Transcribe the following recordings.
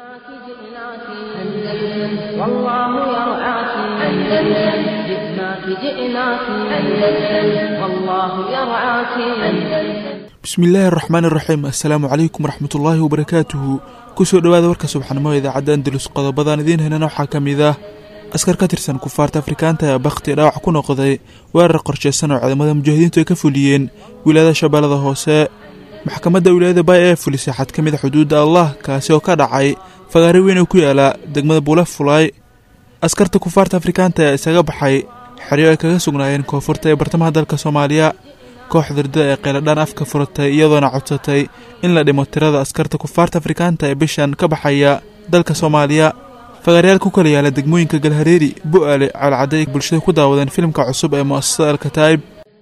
جئناك جئناك أندلس والله يرعاك أندلس جئناك جئناك أندلس والله يرعاك أندلس bismillaahi araxmaan iraxiim assalaamu calaykum waraxmatullaahi wabarakaatuhu kusoo dhowaada warka subaxnimo idaacadda andalus qodobadan idiin helana waxaa ka mid ah askar ka tirsan kufaarta afrikaanta ee bakhti dhaawac ku noqday weerar qorsheysan oo ciidamada mujaahidiintu ay ka fuliyeen wilaayada shabeellada hoose maxkamadda wilaayada bay ee fulisay xad ka mid a xuduudda allah kaasi oo ka dhacay fagaare weyn oo ku yaala degmada buula fulay askarta kufaarta afrikaanta ee isaga baxay xeryo ay kaga sugnaayeen koonfurta ee bartamaha dalka soomaaliya kooxda ridada ee qeyladhaan afka furatay iyadoona codsatay in la dhimo tirada askarta kufaarta afrikaanta ee bishan ka baxaya dalka soomaaliya fagaaryaal ku kala yaala degmooyinka galhareeri bu-aale calcadday bulshada ku daawadeen filimka cusub ee mu'asasada alkataa'ib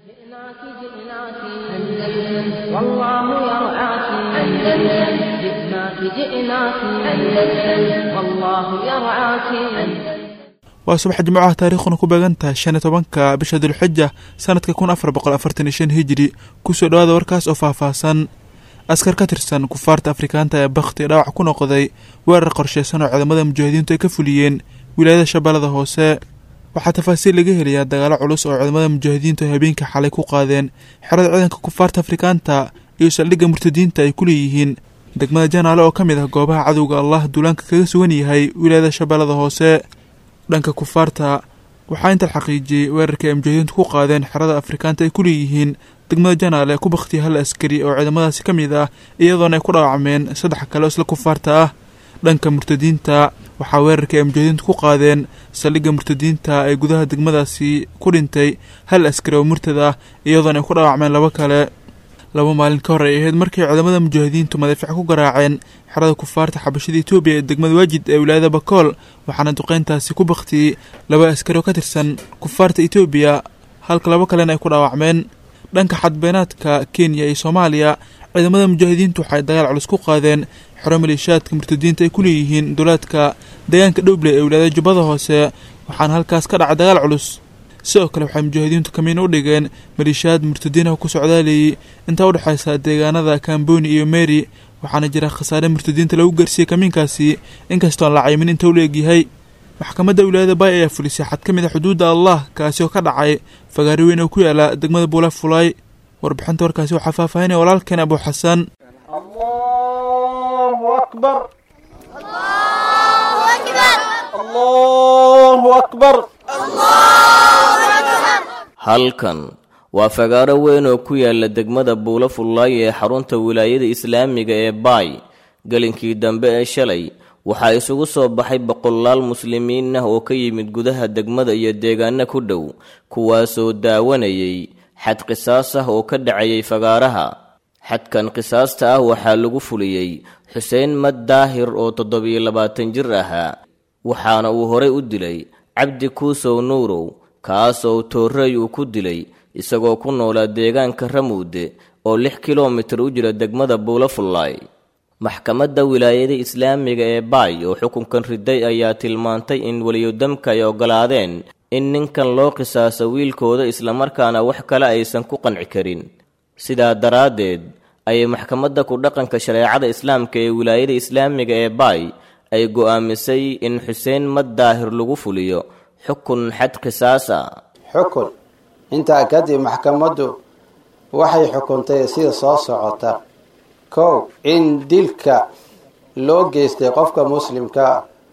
جئناك جئناك أندلس والله يرعاك أندلس جئناك جئناك أندلس والله يرعاك أندلس waa subax jimcaha taariikhuna ku beegan tahay shan iyo tobanka bisha dulxija sanadka kun afar boqol afartan iyo shan hijiri kusoo dhowaada warkaas oo faahfaahsan askar ka tirsan kufaarta afrikaanta ee bakhti dhaawac ku noqday weerar qorsheysan oo ciidamada mujaahidiintu ay ka fuliyeen wilaayada shabeellada hoose waxaa tafaasiil laga helayaa dagaalo culus oo ciidamada mujaahidiintu ay habeenkii xalay ku qaadeen xerada ciidanka kufaarta afrikaanta iyo saldhigga murtadiinta ay ku leeyihiin degmada janaale oo ka mid ah goobaha cadowga allah duulaanka kaga sugan yahay wilaayada shabeellada hoose dhanka kufaarta waxaa inta la xaqiijiyey weerarkii ay mujaahidiintu ku qaadeen xerada afrikaanta ay ku leeyihiin degmada janaale ku bakhtiya hal askari oo ciidamadaasi ka mid ah iyadoona ay ku dhaawacmeen saddex kale oo isla kufaarta ah dhanka murtadiinta waxaa weerarkii ay mujaahidiintu ku qaadeen saldhigga murtadiinta ee gudaha degmadaasi ku dhintay hal askari oo murtad ah iyadoona ay ku dhaawacmeen labo kale laba maalin ka hor ay ahayd markii ciidamada mujaahidiintu madaafiic ku garaaceen xerada kufaarta xabashada etoobiya ee degmada waajid ee wilaayada bakool waxaana duqeyntaasi ku bakhtiyey laba askari oo ka tirsan kufaarta etoobiya halka labo kalena ay ku dhaawacmeen dhanka xadbeenaadka kenya iyo soomaaliya ciidamada mujaahidiintu waxay dagaal culus ku qaadeen xero maleeshiyaadka murtadiinta ay ku leeyihiin dowlaadka deegaanka dhowble ee wilaayada jubbada hoose waxaana halkaas ka dhacay dagaal culus sidoo kale waxay mujaahidiintu kamiin u dhigeen maleeshiyaad murtadiinaha ku socdaalayay intaa u dhexaysa deegaanada kamboni iyo meri waxaana jira khasaare murtadiinta lagu gaarsiiyey kamiinkaasi inkastoon la caymin inta u la egyahay maxkamadda wilaayada bay ayaa fulisay xad ka mid a xuduudda allah kaasi oo ka dhacay fagaari weyn oo ku yaala degmada buula fulay warbixinta warkaasi waxaa faahfaahinaya walaalkeen abu xasan الله أكبر الله أكبر halkan waa fagaaro weyn oo ku yaala degmada buulo fullaay ee xarunta wilaayada islaamiga ee baay gelinkii dambe ee shalay waxaa isugu soo baxay boqolaal muslimiin ah oo ka yimid gudaha degmada iyo deegaano ku dhow kuwaasoo daawanayay xad qisaas ah oo ka dhacayay fagaaraha xadkan qisaasta ah waxaa lagu fuliyey xuseen mad daahir oo toddobiyo labaatan jir ahaa waxaana uu horay u dilay cabdi kuusow nuurow kaas oo toorrey uu ku dilay isagoo ku noolaa deegaanka ramuude oo lix kilomitir u jira degmada buulafullaay maxkamadda wilaayada islaamiga ee baay oo xukunkan riday ayaa tilmaantay in weliyodamka ay oggolaadeen in ninkan loo qisaaso wiilkooda islamarkaana wax kale aysan ku qanci karin sidaa daraaddeed ayay maxkamadda ku dhaqanka shareecada islaamka ee wilaayada islaamiga ee baay ay go'aamisay in xuseen mad daahir lagu fuliyo xukun xad qisaasa xukun intaa kadib maxkamaddu waxay xukuntay sida soo socota kow in dilka loo geystay qofka muslimka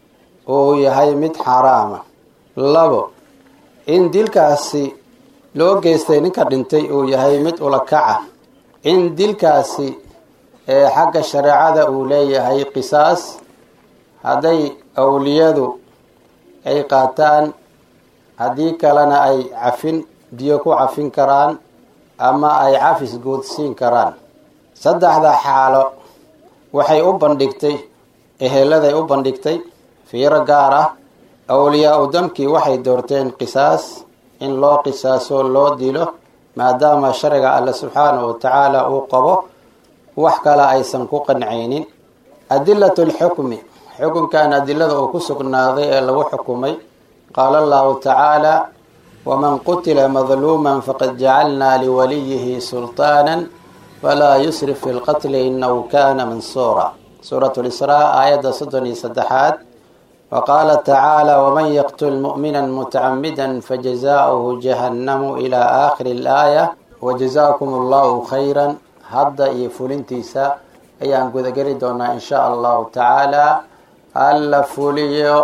uu yahay mid xaaraama labo in dilkaasi loo geystay ninka dhintay uu yahay mid ulakaca in dilkaasi ee xagga shareecada uu leeyahay qisaas hadday awliyadu ay qaataan haddii kalena ay cafin biyo ku cafin karaan ama ay cafis guudsiin karaan saddexda xaalo waxay u bandhigtay eheladay u bandhigtay fiiro gaar ah awliyaa u damkii waxay doorteen qisaas in loo qisaaso loo dilo maadaama sharciga alle subxaanahu watacaala uu qabo wax kale aysan ku qancaynin adilatu lxukmi xukunkan adilada uu ku sugnaaday ee lagu xukumay qaala allahu tacaala waman qutila madluuman faqad jacalnaa liwaliyihi sulطaana falaa yusrif fi lqatli inahu kana mansuura suuratu lisraa aayadda soddon iyo saddexaad wa qaala tacaala waman yaqtul mu'mina mutacamida fajazaauhu jahannamu ilaa aakhiri alaaya wajazaakum allahu khayran hadda iyo fulintiisa ayaan gudageli doonaa in sha allahu tacaala alla fuliyo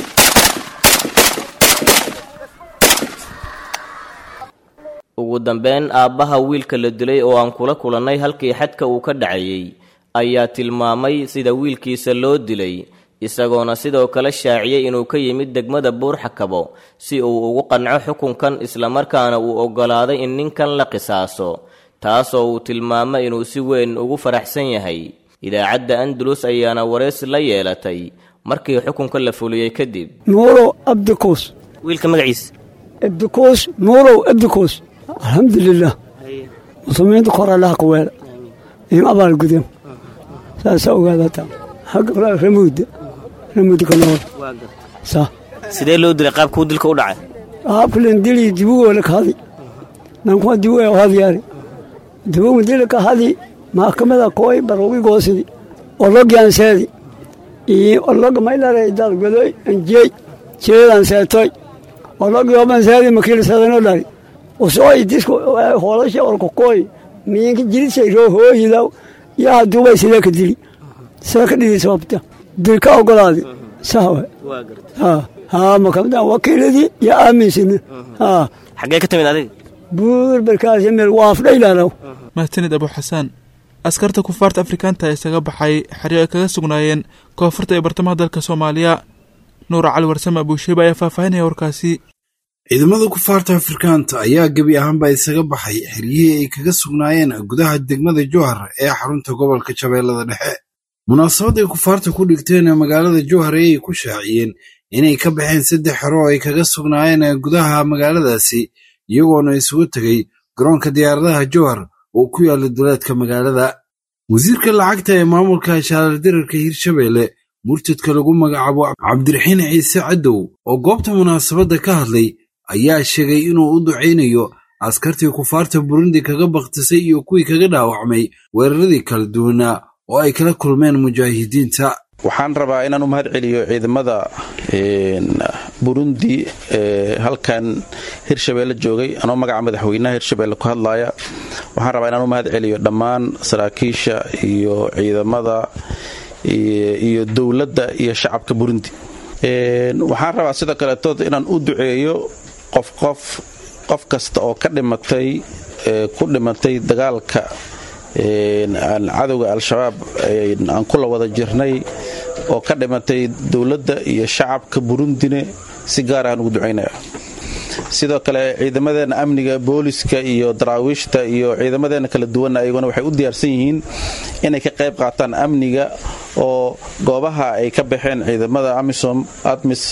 ugu dambeyn aabbaha wiilka la dilay oo aan kula kulannay halkii xadka uu ka dhacayey ayaa tilmaamay sida wiilkiisa loo dilay isagoona sidoo kale shaaciyey inuu ka yimid degmada buurxakabo si uu ugu qanco xukunkan islamarkaana uu oggolaaday in ninkan la qisaaso taasoo uu tilmaamay inuu si weyn ugu faraxsan yahay idaacadda andalus ayaana waraysi la yeelatay markii xukunka la fuliyey kadib nuurow abdikuus wiilka magaciisa abdikuus nuurow abdikuus alxamdulilah muslimiinta kor allaha ka weela in abaal gudeen saasaa ogaadata xagga ramuudda ramuudda ka nool sa sidee loo dilay qaabkuu dilka u dhacay qaabkalan dili dibugoole ka hadi nankuma dibugo hadyaari dibugu dili ka hadi maxkamada kooy barogi goosidi ologian seedi iyo ologa maylare dalgodoy anjeey jeedan seetoy ologi oban seedi makiilsadano dhari usoo idisku hoolasha orkokooy miinka jirisay roo hooyidaw yaa haduubay sidee ka dili sidee ka dhidi sababta dilka ogolaadi sawa ha ha makamda wakiiladii yaa aaminsina ha xaggee ka timid adiga buur barkaasi meel waafdhaylaalow mahadsanid abu xasaan askarta kufaarta afrikaanta isaga baxay xeryo ay kaga sugnaayeen koonfurta ee bartamaha dalka soomaaliya nuura cali warsame abuusheeba ayaa faahfaahinaya warkaasi ciidamada kufaarta afrikaanta ayaa gebi ahaanba isaga baxay xeryihii ay kaga sugnaayeen gudaha degmada jowhar ee xarunta gobolka shabeellada dhexe munaasabadday kufaarta ku dhigteen ee magaalada jowhar ayay ku shaaciyeen inay ka baxeen saddex xero oo ay kaga sugnaayeen gudaha magaaladaasi iyagoona isugu tegay garoonka diyaaradaha jowhar oo ku yaalla duleedka magaalada wasiirka lacagta ee maamulka shaalardirarka hirshabeelle murtadka lagu magacaabo cabdiraxiin ciise cadow oo goobta munaasabadda ka hadlay ayaa sheegay inuu u ducaynayo askartii kufaarta burundi kaga bakhtisay iyo kuwii kaga dhaawacmay weeraradii kala duwanaa oo ay kala kulmeen mujaahidiinta waxaan rabaa inaan u mahad celiyo ciidamada burundi ee halkan hirshabeelle joogay anoo magaca madaxweynaha hirshabeelle ku hadlaya waxaan rabaa inaan u mahad celiyo dhammaan saraakiisha iyo ciidamada iyo dowladda iyo shacabka burundi waxaan rabaa sidoo kaleetood inaan u duceeyo qof qof qof kasta oo ka dhimatay ku dhimatay dagaalka cadowga al-shabaab aan kula wada jirnay oo ka dhimatay dowladda iyo shacabka burundine si gaar aan ugu ducaynaya sidoo kale ciidamadeena amniga booliska iyo daraawiishta iyo ciidamadeena kala duwanna ayaguna waxay u diyaarsan yihiin inay ka qayb qaataan amniga oo goobaha ay ka baxeen ciidamada amisom admis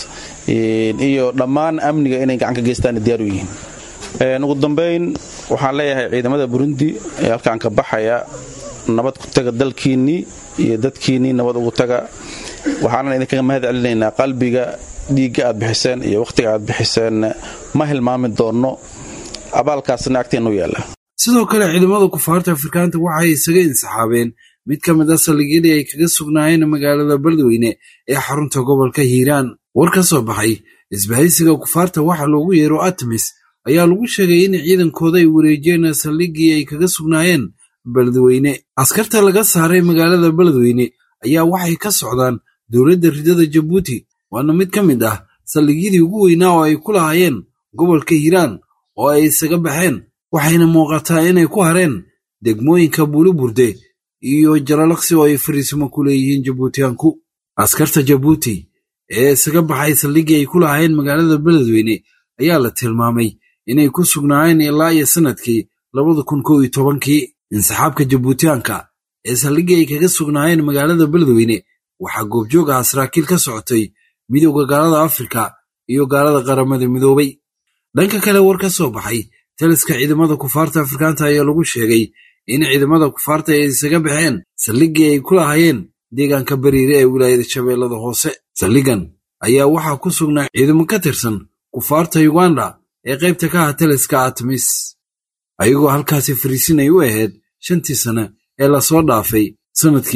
iyo dhammaan amniga inay gacan ka geystaan diyaar u yihiin ugu dambayn waxaan leeyahay ciidamada burundi ee halkaan ka baxaya nabad ku taga dalkiinnii iyo dadkiinnii nabad ugu taga waxaanan idinkaga mahad celinaynaa qalbiga dhiigga aad bixiseen iyo wakhtiga aad bixiseen ma hilmaami doonno abaalkaasna agteennu yaalla sidoo kale ciidamada kufaarta afrikaanta waxay isaga insaxaabeen mid ka mid a saldhigyadii ay kaga sugnaayeen magaalada beledweyne ee xarunta gobolka hiiraan war ka soo baxay isbahaysiga kufaarta waxa loogu yeero atmis ayaa lagu sheegay in ciidankooda ay wareejiyeen saldhiggii ay kaga sugnaayeen beledweyne askarta laga saaray magaalada beledweyne ayaa waxay ka socdaan dowladda ridada jabuuti waana mid ka mid ah saldhigyadii ugu weynaa oo ay ku lahaayeen gobolka hiiraan oo ay isaga baxeen waxayna muuqataa inay ku hareen degmooyinka buuliburde iyo jalalaqsi oo ay fariisimo ku leeyihiin jabuutiyaanku askarta jabuuti ee isaga baxay saldhiggii ay ku lahaayeen magaalada beledweyne ayaa la tilmaamay inay ku sugnaayeen ilaa iyo sannadkii labada kun kow iyo tobankii insaxaabka jabuutiyaanka ee saldhiggii ay kaga sugnaayeen magaalada beledweyne waxaa goobjoog ah saraakiil ka socotay midowda gaalada afrika iyo gaalada qaramada midoobay dhanka kale war ka soo baxay taliska ciidamada kufaarta afrikaanta ayaa lagu sheegay in ciidamada kufaarta ay isaga baxeen saldhiggii ay ku lahaayeen deegaanka bariire ee wilaayada shabeellada hoose saldhiggan ayaa waxaa ku sugnaa ciidamo ka tirsan kufaarta yuganda ee qaybta ka ah taliska atmis ayagoo halkaasi fariisinay u ahayd shantii sane ee lasoo dhaafay sannadkii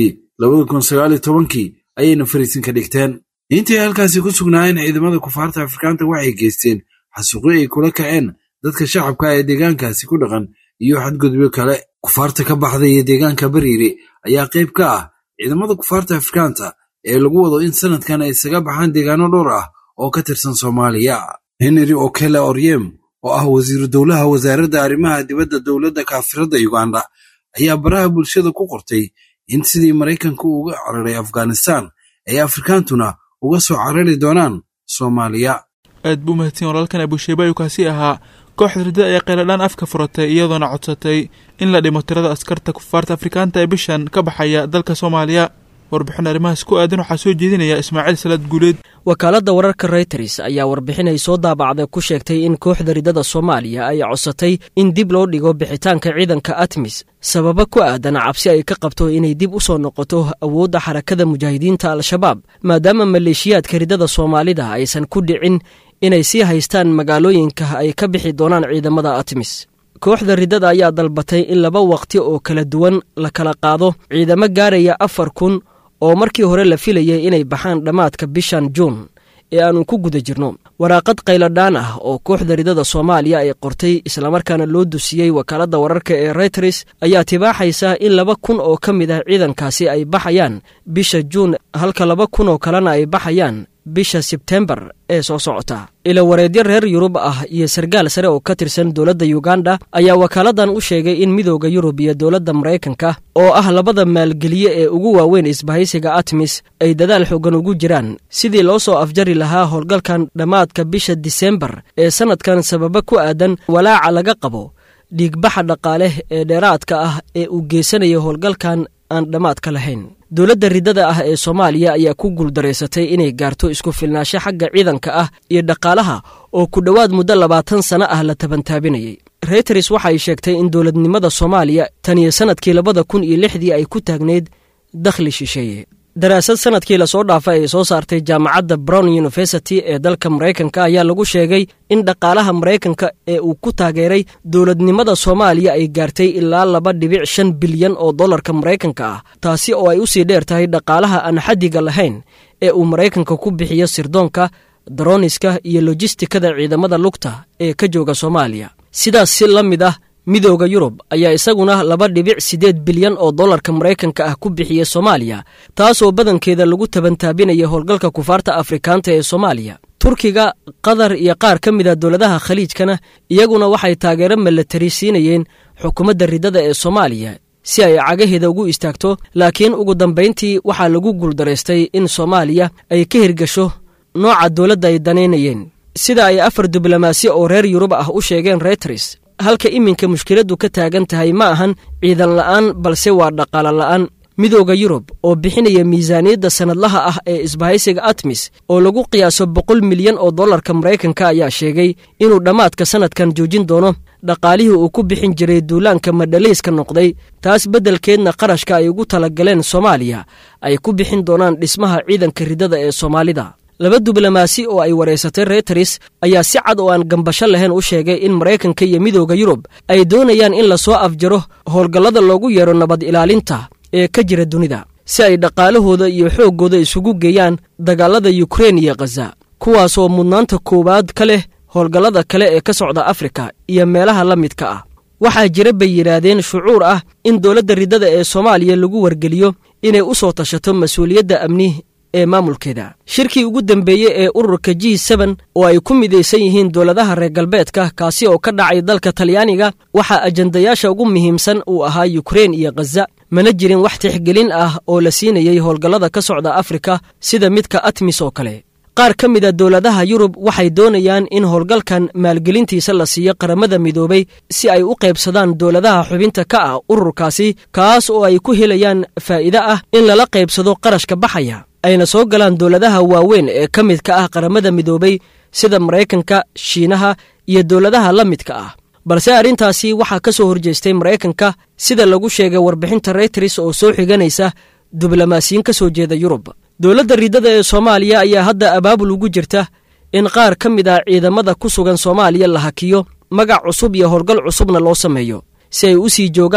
labada kun sagaal iyo tobankii ayayna fariisin ka dhigteen intii halkaasi ku sugnaayeen ciidamada kufaarta afrikaanta waxay geysteen xasuuqyo ay kula kaceen dadka shacabka ee deegaankaasi ku dhaqan iyo xadgudubyo kale kufaarta ka baxday ee deegaanka bariire ayaa qayb ka ah ciidamada kufaarta afrikaanta ee lagu wado in sanadkan ay isaga baxaan deegaano dhowr ah oo ka tirsan soomaaliya henry okele oryem oo ah wasiiru dowlaha wasaaradda arrimaha dibadda dowladda kaafiradda uganda ayaa baraha bulshada ku qortay in sidii maraykanku uga cararay afghanistan ay afrikaantuna uga soo carari doonaan soomaaliya aad buu mahadsan walaalkan abusheeba ayuu kaasi ahaa kooxda riddada ayaa qayladhaan afka furatay iyadoona codsatay in la dhimo tirada askarta kufaarta afrikaanta ee bishan ka baxaya dalka soomaaliya warbixin arrimahaas ku aadan waxaa soo jeedinaya ismaaciil salaad guuleed wakaaladda wararka reyters ayaa warbixin ay soo daabacday ku sheegtay in kooxda riddada soomaaliya ay codsatay in dib loo dhigo bixitaanka ciidanka atmis sababo ku aadan cabsi ay ka qabto inay dib u soo noqoto awoodda xarakada mujaahidiinta al-shabaab maadaama maleeshiyaadka riddada soomaalida aysan ku dhicin inay sii haystaan magaalooyinka ay ka bixi doonaan ciidamada atmis kooxda riddada ayaa dalbatay in laba waqti oo kala duwan la kala qaado ciidamo gaaraya afar kun oo markii hore la filayay inay baxaan dhammaadka bishan juun ee aannu ku guda jirno waraaqad qayladhaan ah oo kooxda riddada soomaaliya ay qortay islamarkaana loo dusiyey wakaaladda wararka ee reyters ayaa tibaaxaysa in laba kun oo ka mid ah ciidankaasi ay baxayaan bisha juun halka laba kun oo kalena ay baxayaan bisha sebtembar ee soo socota ila wareedyo reer yurub ah iyo sargaal sare oo ka tirsan dowladda yuganda ayaa wakaaladdan u sheegay in midooda yurub iyo dowladda maraykanka oo ah labada maalgeliye ee ugu waaweyn isbahaysiga atmis ay dadaal xoogan ugu jiraan sidii loo soo afjari lahaa howlgalkan dhammaadka bisha disembar ee sannadkan sababa ku aadan walaaca laga qabo dhiigbaxa dhaqaale ee dheeraadka ah ee uu geysanaya howlgalkan aan dhammaadka lahayn dowladda riddada ah ee soomaaliya ayaa ku guuldaraysatay inay gaarto isku filnaansho xagga ciidanka ah iyo dhaqaalaha oo ku dhowaad muddo labaatan sanno ah la tabantaabinayay reyters waxay sheegtay in dowladnimada soomaaliya tan iyo sannadkii labada kun iyo lixdii ay ku taagnayd dakhli shisheeye daraasad sanadkii lasoo dhaafay ay soo saartay jaamacadda brown university ee dalka maraykanka ayaa lagu sheegay in dhaqaalaha maraykanka ee uu ku taageeray dowladnimada soomaaliya ay gaartay ilaa laba dhibic shan bilyan oo dollarka maraykanka ah taasi oo ay usii dheer tahay dhaqaalaha aan xaddiga lahayn ee uu maraykanka ku bixiyo sirdoonka daroniska iyo lojistikada ciidamada lugta ee ka jooga soomaaliya sidaas si la mid ah midooda yurub ayaa isaguna laba dhibic siddeed bilyan oo dollarka maraykanka ah ku bixiyey soomaaliya taasoo badankeeda lagu tabantaabinaya howlgalka kufaarta afrikaanta ee soomaaliya turkiga qatar iyo qaar ka mid a dowladaha khaliijkana iyaguna waxay taageero milatari siinayeen xukuumadda riddada ee soomaaliya si ay cagaheeda ugu istaagto laakiin ugu dambayntii waxaa lagu guuldaraystay in soomaaliya ay ka hirgasho nooca dowladda ay danaynayeen sida ay afar diblomaasi oo reer yurub ah u sheegeen reyters halka iminka mushkiladdu ka taagan tahay ma ahan ciidan la'aan balse waa dhaqaalo la'aan midooda yurub oo bixinaya miisaaniyadda sannadlaha ah ee isbahaysiga atmis oo lagu qiyaaso boqol milyan oo dollarka maraykanka ayaa sheegay inuu dhammaadka sannadkan joojin doono dhaqaalihii uu ku bixin jiray duulaanka madhalayska noqday taas beddelkeedna qarashka ay ugu talagaleen soomaaliya ay ku bixin doonaan dhismaha ciidanka riddada ee soomaalida laba diblomaasi oo ay wareysatay reyters ayaa si cad oo aan gambasho lahayn u sheegay in maraykanka iyo midooda yurub ay doonayaan in lasoo afjaro howlgallada loogu yeero nabad ilaalinta ee ka jira dunida si ay dhaqaalahooda iyo xooggooda isugu geeyaan dagaalada yukrein iyo khaza kuwaasoo mudnaanta koowaad ka leh howlgallada kale ee ka socda afrika iyo meelaha la midka ah waxaa jira bay yidhaahdeen shucuur ah in dowladda riddada ee soomaaliya lagu wargeliyo inay u soo tashato mas-uuliyadda amni ee maamulkeeda shirkii ugu dambeeyey ee ururka g seben oo ay ku midaysan yihiin dowladaha reer galbeedka kaasi oo ka dhacay dalka talyaaniga waxaa ajandayaasha ugu muhiimsan uu ahaa yukrein iyo khaza mana jirin wax tixgelin ah oo la siinayey howlgallada ka socda afrika sida midka atmis oo kale qaar ka mid a dowladaha yurub waxay doonayaan in howlgalkan maalgelintiisa la siiyo qaramada midoobay si ay u qaybsadaan dowladaha xubinta ka ah ururkaasi kaas oo ay ku helayaan faa'iide ah in lala qaybsado qarashka baxaya ayna soo galaan dowladaha waaweyn ee ka midka ah qaramada midoobay sida maraykanka shiinaha iyo dowladaha la midka ah balse arrintaasi waxaa ka soo horjeestay maraykanka sida lagu sheegay warbixinta reyters oo soo xiganaysa diblomaasiyiin ka soo jeeda yurub dowladda riddada ee soomaaliya ayaa hadda abaabul ugu jirta in qaar ka mid ah ciidamada ku sugan soomaaliya la hakiyo magac cusub iyo howlgal cusubna loo sameeyo si ay u sii joogaan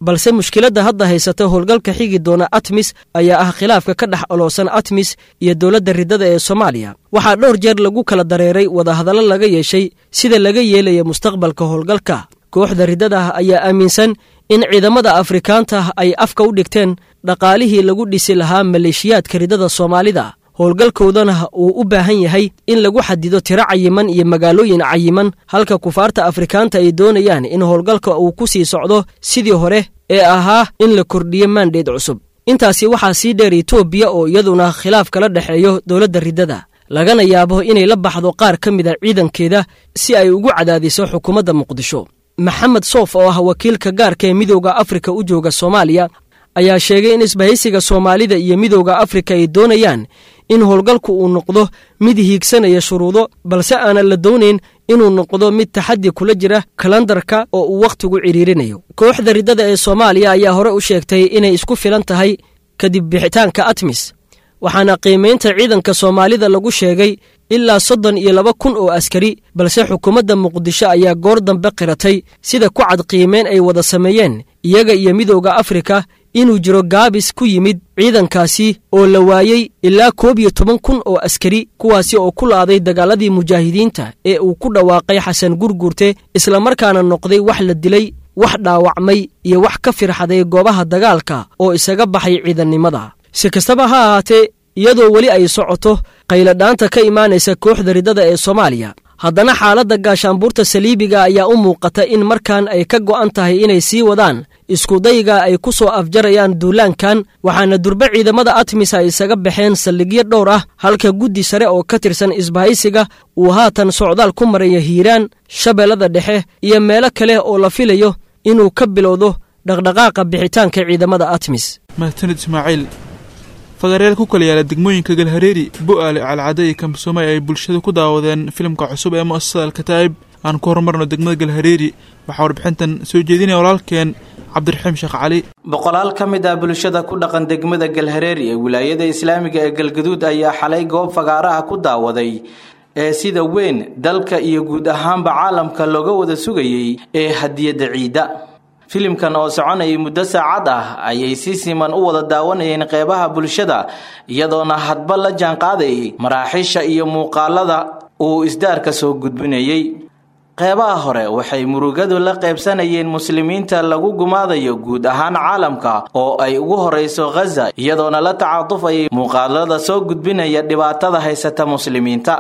balse mushkiladda hadda haysata howlgalka xigi doona atmis ayaa ah khilaafka ka dhex oloosan atmis iyo dowladda riddada ee soomaaliya waxaa dhowr jeer lagu kala dareeray wadahadallo laga yeeshay sida laga yeelaya mustaqbalka howlgalka kooxda riddada ah ayaa aaminsan in ciidamada afrikaanta ay afka u dhigteen dhaqaalihii lagu dhisi lahaa maleeshiyaadka riddada soomaalida howlgalkoodana uu u baahan yahay in lagu xadido tiro cayiman iyo magaalooyin cayiman halka kufaarta afrikaanta ay doonayaan in howlgalka uu ku sii socdo sidii hore ee ahaa in la kordhiyo maandheed cusub intaasi waxaa sii dheer etoobiya oo iyaduna khilaaf kala dhexeeyo dowladda riddada lagana yaabo inay la baxdo qaar ka mid a ciidankeeda si ay ugu cadaadiso xukuumadda muqdisho maxamed soof oo ah wakiilka gaarka ee midooda afrika u jooga soomaaliya ayaa sheegay in isbahaysiga soomaalida iyo midooda afrika ay doonayaan in howlgalku uu noqdo mid hiigsanaya shuruudo balse aanan la doonayn inuu noqdo mid taxaddi kula jira kalandarka oo uu wakhtigu cidhiirinayo kooxda riddada ee soomaaliya ayaa hore u sheegtay inay isku filan tahay kadib bixitaanka atmis waxaana qiimaynta ciidanka soomaalida lagu sheegay ilaa soddon iyo laba kun oo askari balse xukuumadda muqdisho ayaa goor dambe qiratay sida ku cad qiimeyn ay wada sameeyeen iyaga iyo midooda afrika inuu jiro gaabis ku yimid ciidankaasi oo la waayey ilaa koob iyo toban kun oo askari kuwaasi oo ku la'aday dagaaladii mujaahidiinta ee uu ku dhawaaqay xasan gurgurte islamarkaana noqday wax la dilay wax dhaawacmay iyo wax ka firxaday goobaha dagaalka oo isaga baxay ciidannimada si kastaba ha ahaatee iyadoo weli ay socoto qayladhaanta ka imaanaysa kooxda riddada ee soomaaliya haddana xaaladda gaashaanbuurta saliibiga ayaa u muuqata in markan ay ka go'an tahay inay sii wadaan iskudayga ay ku soo afjarayaan duulaankan waxaana durbe ciidamada atmis ay isaga baxeen saldhigyo dhowr ah halka guddi sare oo ka tirsan isbahaysiga uu haatan socdaal ku maraya hiiraan shabeellada dhexe iyo meelo kale oo la filayo inuu ka bilowdo dhaqdhaqaaqa bixitaanka ciidamada atmis mahadsanid ismaaciil fagaaryaal ku kala yaala degmooyinka galhareeri bo'aale calcade iyo kamsoomay ay bulshada ku daawadeen filimka cusub ee mu'asasada alkataa'ib aan ku horumarno degmada galhareeri waxaa warbixintan soo jeedinaya walaalkeen cabdiraxiim sheekh cali boqolaal ka mid ah bulshada ku dhaqan degmada galhareeri ee wilaayada islaamiga ee galgaduud ayaa xalay goob fagaaraha ku daawaday ee sida weyn dalka iyo guud ahaanba caalamka looga wada sugayey ee hadiyadda ciidda filimkan oo soconayay muddo saacad ah ayay si siman u wada daawanayeen qeybaha bulshada iyadoona hadba la jaanqaadayay maraaxiisha iyo muuqaalada uu isdaarka soo gudbinayey qeybaha hore waxay murugadu la qaybsanayeen muslimiinta lagu gumaadayo guud ahaan caalamka oo ay ugu horeyso khaza iyadoona la tacaatufayay muuqaalada soo gudbinaya dhibaatada haysata muslimiinta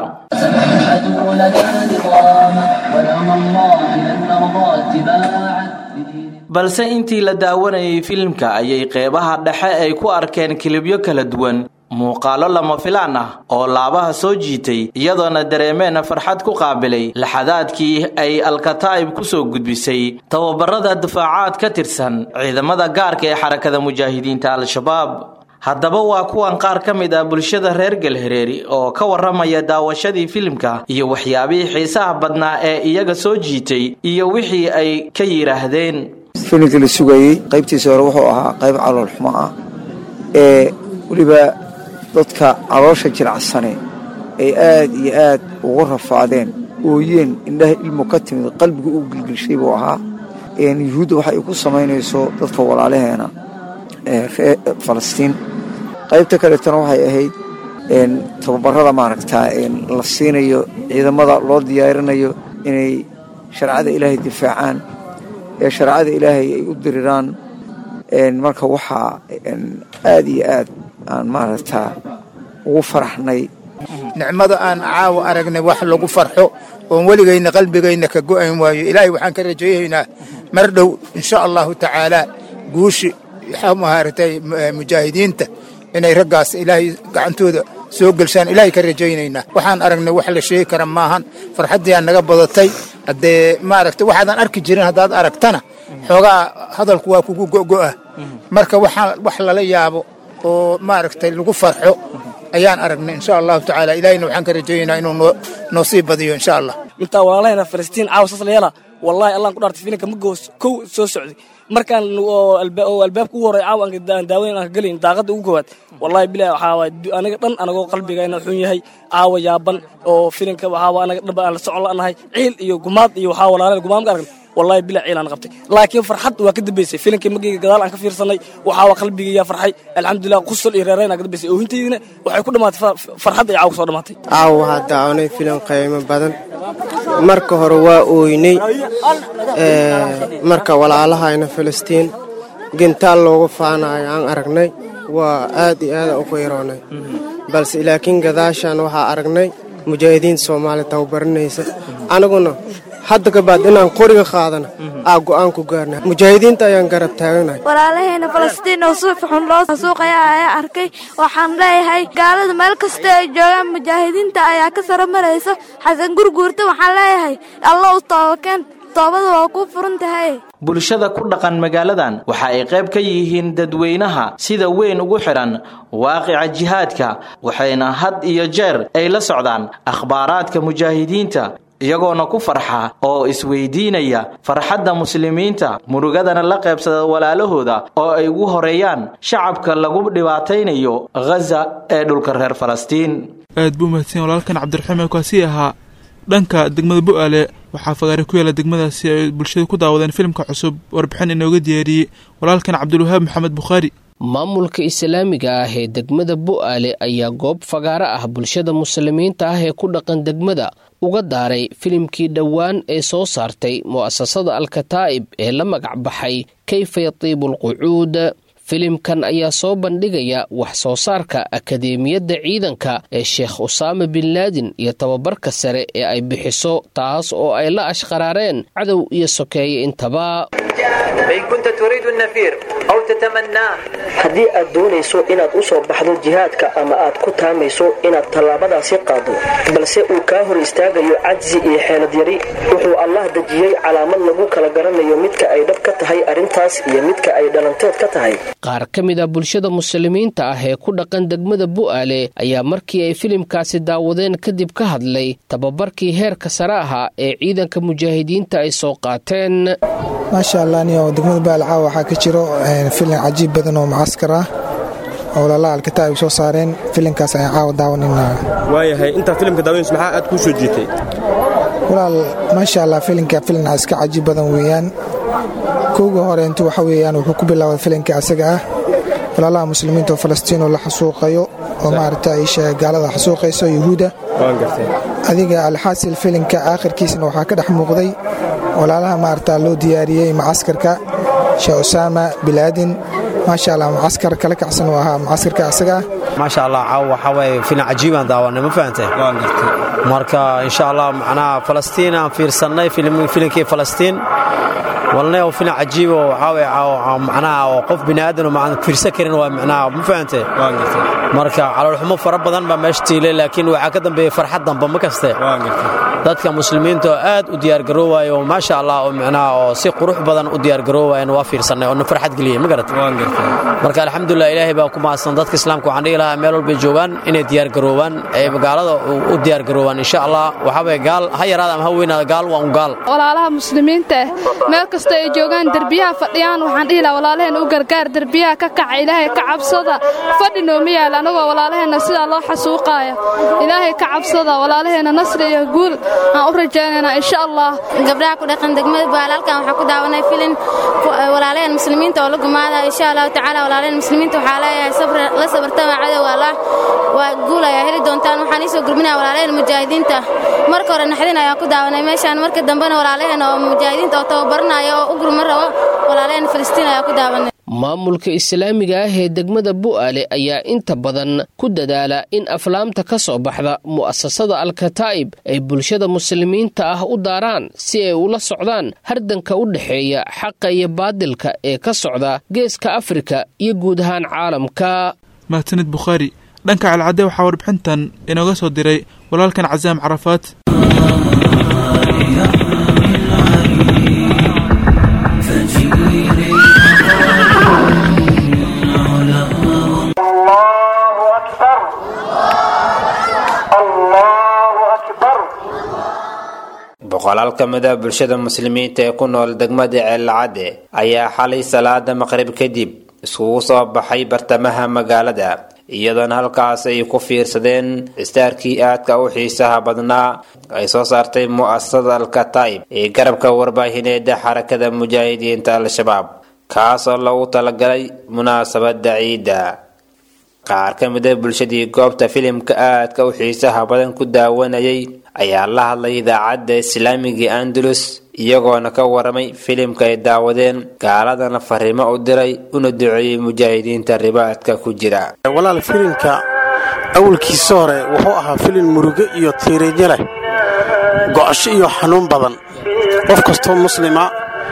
balse intii la daawanayay filimka ayay qeybaha dhexe ay ku arkeen kilibyo kala duwan muuqaalo lama filaan ah oo laabaha soo jiitay iyadoona dareemeen farxad ku qaabilay laxadaadkii ay alkataa'ib ku soo gudbisay tababarada difaacaad ka tirsan ciidamada gaarka ee xarakada mujaahidiinta al-shabaab haddaba waa kuwan qaar ka mid ah bulshada reer galhareeri oo ka warramaya daawashadii filimka iyo waxyaabihii xiisaha badnaa ee iyaga soo jiitay iyo wixii ay ka yidhaahdeen filimkii la sugayey qaybtiisa hore wuxuu ahaa qayb calool xumo ah ee weliba dadka caloosha jilcadsane ay aad iyo aad ugu rafaadeen ooyeen indhaha ilmu ka timid qalbiga uu gilgilshay buu ahaa yuhuudda waxa ay ku samaynayso dadka walaalaheena reer falastiin qaybta kaleetana waxay ahayd tababarada maaragtaa la siinayo ciidamada loo diyaarinayo inay shareecada ilaahay difaacaan ee shareecada ilaahay ay u diriraan marka waxaa aad iyo aad aan maaragtaa ugu faraxnay nicmada aan caawa aragnay wax lagu farxo oon weligayna qalbigayna ka go'ayn waayo ilaahay waxaan ka rajaynaynaa mar dhow insha allahu tacaalaa guushi maaragtay mujaahidiinta inay raggaas ilaahay gacantooda soo gelshaan ilaahay ka rajaynaynaa waxaan aragnay wax la sheegi kara maahan farxaddii aan naga badatay haddee maaragtay waxaadan arki jirin haddaad aragtana xoogaa hadalku waa kugu go'go'a marka waxaa wax lala yaabo oo maaragtay lagu farxo ayaan aragnay insha allahu tacaala ilaahayna waxaan ka rajaynaynaa inuu noo noo sii badiyo insha allah intaa walaalahayna falastiin caawa saas la yeela wallahi allaan ku dhaartay filinka ma goos kow soo socday markaan oo albaabka ugu horey caawa aan daawayn aan ka gelayn daaqadda ugu koowaad wallahi bilahi waxaa waay aniga dhan anagoo qalbigayna xun yahay caawa yaaban oo filinka waxaa waa anaga dhaba aan la socon la'nahay ciil iyo gumaad iyo waxaa walaalay gumaad ma aragn wallahi bila ciilaan qabtay laakiin farxad waa ka dambaysay filimkii magayga gadaal aan ka fiirsanay waxaa waa qalbigayga farxay alxamdulilah qusal iyo reerayn ka dambaysay oohintaydina waxay ku dhammaatay farxad ay caaw soo dhammaatay caaw waxaa daawanay filim qiimo badan marka hore waa ooynay marka walaalahayna filistiin gintaal loogu faanayo aan aragnay waa aad iyo aadaan u qayroonay balse laakiin gadaashaan waxaa aragnay mujaahidiin soomaaliya tababaranaysa aniguna hadda kabaad inaan qoriga qaadana aa go'aan ku gaarna mujaahidiinta ayaan garab taaganahay walaalaheena falastiin oo suuf xun loo suuqaya ayaa arkay waxaan leeyahay gaalada meel kasta ay joogaan mujaahidiinta ayaa ka saro maraysa xasan gurguurta waxaan leeyahay alla u toobakeen toobada waa kuu furan tahay bulshada ku dhaqan magaaladan waxa ay qayb ka yihiin dadweynaha sida weyn ugu xidhan waaqica jihaadka waxayna had iyo jeer ay la socdaan akhbaaraadka mujaahidiinta iyagoona ku farxa oo isweydiinaya farxadda muslimiinta murugadana la qaybsada walaalahooda oo ay ugu horeeyaan shacabka lagu dhibaataynayo ghaza ee dhulka reer falastiin aad buu mahadsan walaalkan cabdiraxiim ee kaasii ahaa dhanka degmada bu-aale waxaa fagaare ku yaala degmadaasi ay bulshadu ku daawadeen filimka cusub warbixin inooga diyaariyey walaalkan cabdulwahaab maxamed bukhaari maamulka islaamiga ah ee degmada bu'aale ayaa goob fagaaro ah bulshada muslimiinta ah ee ku dhaqan degmada uga daaray filimkii dhowaan ee soo saartay mu'asasada alkataa'ib ee la magac baxay kayfa yatiibu alqucuud filimkan ayaa soo bandhigaya wax soo saarka akadeemiyadda ciidanka ee sheekh usaama bin laadin iyo tababarka sare ee ay bixiso taas oo ay la ashqaraareen cadow iyo sokeeye intaba haddii aad doonayso inaad u soo baxdo jihaadka ama aad ku taamayso inaad tallaabadaasi qaado balse uu kaa hor istaagayo cajsi iyo xeelad yari wuxuu allah dejiyey calaamad lagu kala garanayo midka ay dhab ka tahay arrintaas iyo midka ay dhalanteed ka tahay qaar ka mid a bulshada muslimiinta ah ee ku dhaqan degmada bu'aale ayaa markii ay filimkaasi daawadeen kadib ka hadlay tababarkii heerka sare ahaa ee ciidanka mujaahidiinta ay soo qaateen maasha allah niyo degmada baalcaaw waxaa ka jiro filim cajiib badan oo mucaskar ah oo walaalaha alkataa'ib soo saareen filimkaas ayaan caawa daawanayna waayahay intaa filimka daawanayso maxaa aad kuu soo jiitay walaal maasha allah filimka filim iska cajiib badan weeyaan kowga hore intu waxa weeyaan wuxuu ku bilaabay filimka asaga ah walaalaha muslimiinta oo falastiin oo la xasuuqayo oo maaragta isha gaalada xasuuqayso yuhuudda adiga alxaasil filimka aakhirkiisna waxaa ka dhex muuqday walaalaha maaragta loo diyaariyey macaskarka sheekh usaama bilaadin maasha allah mucaskar kala kacsan uu ahaa mucaskarka asaga ah maasha allah caaw waxaa waaye filim cajiibaan daawanay ma fahantay marka insha allah macnaha falastiin aan fiirsannay filimkii falastiin walna oo filim cajiib oo waxaa macnaha oo qof bini aadan oo fiirsan karin waa macnaha ma fahantay marka caloolxumo fara badan baa meesha tiilay laakiin waxaa ka dambeeyey farxad damba ma kaste dadka muslimiinta oo aad u diyaargaroowaya oo maasha allah oo macnaha oo si qurux badan u diyaargaroowayan waa fiirsannay oo na farxad geliyey ma garat marka alxamdulilah ilaahay baa ku mahadsan dadka islaamka waxaan dhihi lahaa meel walbay joogaan inay diyaargaroobaan ay magaalada u diyaargaroobaan insha allah waxaa waye gaal ha yaraada ama ha weynaada gaal waa un gaal walaalaha muslimiinta ah meel kasta ay joogaan derbiyaha fadhiyaan waxaan dhihi lahaa walaalaheen u gargaar derbiyaha ka kaca ilaahay ka cabsada fadhi nooma yaal anagoo walaalaheenna sidaa loo xasuuqaaya ilaahay ka cabsada walaalaheenna nasri iyo guul aan u rajaynaynaa insha allah gabdhaha ku dhaqan degmada baal halkan waxaa ku daawanay filin walaalaheen muslimiinta oo la gumaada insha allahu tacaala walaalaheen muslimiinta waxaa leeyahay la sabartama cadow allah waa guul ayaa heli doontaan waxaan iisoo gurminaya walaalaheen mujaahidiinta marka hore naxdin ayaa ku daawanay meeshaan marka dambena walaalaheen oo mujaahidiinta oo tababaranaya oo u gurma rabo walaalaheen filistiin ayaa ku daawanay maamulka islaamiga ah ee degmada bu'aale ayaa inta badan ku dadaala in aflaamta ka soo baxda mu'asasada alkataa'ib ay bulshada muslimiinta ah u daaraan si ay ula socdaan hardanka u dhexeeya xaqa iyo baadilka ee ka socda geeska afrika iyo guud ahaan caalamka mahadsanid bukhaari dhanka calcadde waxaa warbixintan inooga soo diray walaalkan casaam carafaad boqolaal ka mid a bulshada muslimiinta ee ku nool degmada ceellacadde ayaa xalay salaada maqrib kadib iskugu soo baxay bartamaha magaalada iyadoona halkaas ay ku fiirsadeen istaarkii aadka u xiisaha badnaa ay soo saartay mu'asasada alkataib ee garabka warbaahineeda xarakada mujaahidiinta al-shabaab kaasoo loogu talagalay munaasabada ciidda qaar ka mid a bulshadii goobta filimka aadka u xiisaha badan ku daawanayay ayaa la hadlay idaacadda islaamiga andalus iyagoona ka waramay filimka ay daawadeen gaaladana fariimo u diray una duceeyey mujaahidiinta ribaadka ku jira walaal filimka awalkiisa hore wuxuu ahaa filim murugo iyo tiiriinyo leh go'asho iyo xanuun badan qof kastoo muslima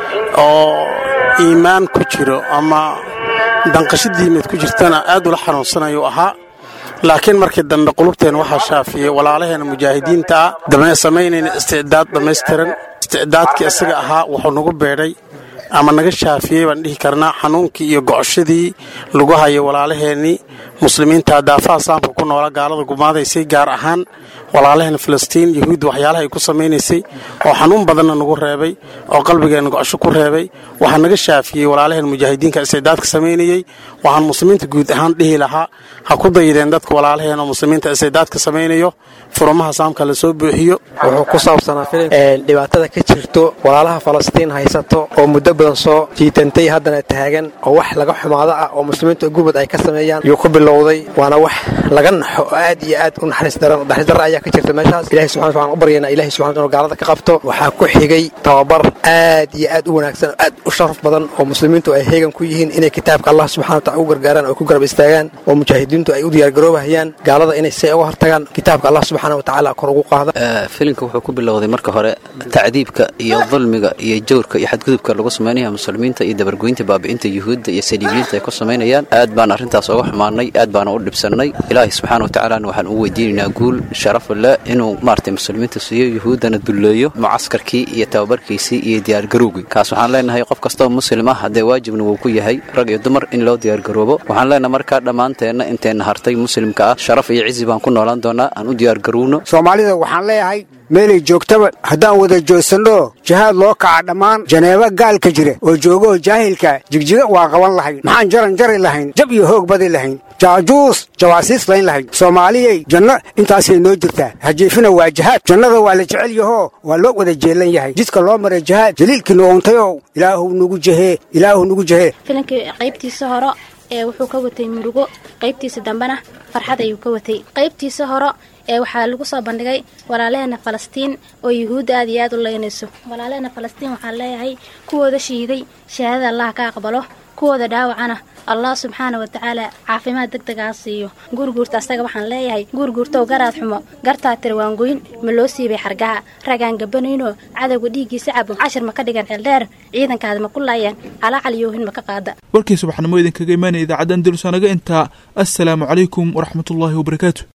oo iimaan ku jiro ama danqasho diimeed ku jirtana aad ula xanuunsanayuu ahaa laakiin markii dambe qulubteen waxaa shaafiyey walaalaheena mujaahidiinta ah samaynayna isticdaad dhammaystiran isticdaadkii isaga ahaa wuxuu nagu beedhay ama naga shaafiyey baan dhihi karnaa xanuunkii iyo gocoshadii lagu hayay walaalaheennii muslimiinta daafaha saamka ku noola gaalada gumaadaysay gaar ahaan walaalaheena filistiin yahuudda waxyaalaha ay ku samaynaysay oo xanuun badanna nagu reebay oo qalbigeenna gocosho ku reebay waxaa naga shaafiyey walaalaheena mujaahidiinka isticdaadka samaynayey waxaan muslimiinta guud ahaan dhihi lahaa ha ku dayideen dadka walaalaheena oo muslimiinta isticdaadka samaynayo furumaha saamka la soo buuxiyo wuxuu ku saabsanaa filim dhibaatada ka jirto walaalaha falastiin haysato oo muddo badan soo jiitantay haddana taagan oo wax laga xumaado ah oo muslimiinta gubad ay ka sameeyaan yuu ku bilowday waana wax laga naxo oo aad iyo aad u naxariis daran naxariis darra ayaa ka jirta meeshaas ilahi subxana waxaan u baryaynaa ilahi subxana inuu gaalada ka qabto waxaa ku xigay tababar aad iyo aad u wanaagsan oo aad u sharaf badan oo muslimiintu ay heegan ku yihiin inay kitaabka allah subxana wataala u gargaaraan oo ku garab istaagaan oo mujaahidiintu ay u diyaargaroobahayaan gaalada inay si uga hortagaan kitaabka allah subxana watacaala kor ugu qaada filimka wuxuu ku bilowday marka hore tacdiibka iyo dulmiga iyo jawrka iyo xadgudubka lagu samaynaya muslimiinta iyo dabargoynta baabi'inta yuhuudda iyo saliibiyiinta ay ku samaynayaan aad baan arrintaas uga xumaanay aad baana u dhibsannay ilaahay subxaana watacaalana waxaan u weydiinaynaa guul sharafa leh inuu maaragtay muslimiinta siiyo yuhuuddana dulleeyo mucaskarkii iyo tababarkiisii iyo diyaargarowgii kaas waxaan leenahay qof kastoo muslim ah haddee waajibna wuu ku yahay rag iyo dumar in loo diyaargaroobo waxaan leenahay markaa dhammaanteenna inteenna hartay muslimka ah sharaf iyo cizi baan ku noolaan doonaa aan u diyaargarowno soomaalida waxaan leeyahay meelay joogtaba haddaan wada joogsanno jihaad loo kaca dhammaan janeebo gaalka jira oo joogoo jaahilka jigjiga waa qaban lahayn maxaan jaran jari lahayn jab iyo hoog badi lahayn jaajuus jawaasiis layn lahayn soomaaliyey janno intaasay noo jirtaa hajiifina waa jihaad jannada waa la jecel yahoo waa loo wada jeelan yahay jidka loo maray jihaad jaliilkii nuuntayoo ilaahu nugu jehee ilaahu nugu jehee filankii qaybtiisa hore ee wuxuu ka watay murugo qaybtiisa dambena farxad ayuu ka watay qaybtiisa hore ee waxaa lagu soo bandhigay walaalaheena falastiin oo yuhuudda aad iyo aad u leynayso walaalaheena falastiin waxaan leeyahay kuwooda shiiday shahaadada allah ka aqbalo kuwooda dhaawacana allah subxaana wa tacaala caafimaad deg degaa siiyo guurguurta asaga waxaan leeyahay guurguurtow garaad xumo gartaa tirwaangoyn ma loo siibay xargaha ragaan gabanaynoo cadowga dhiiggiisa cabo cashir ma ka dhigan xeeldheer ciidankaada ma ku laayeen calaacal yoohin ma ka qaada warkii subaxnimo idinkaga imaanaya idaacadda andalus anaga intaa assalaamu calaykum waraxmatullaahi wabarakaatu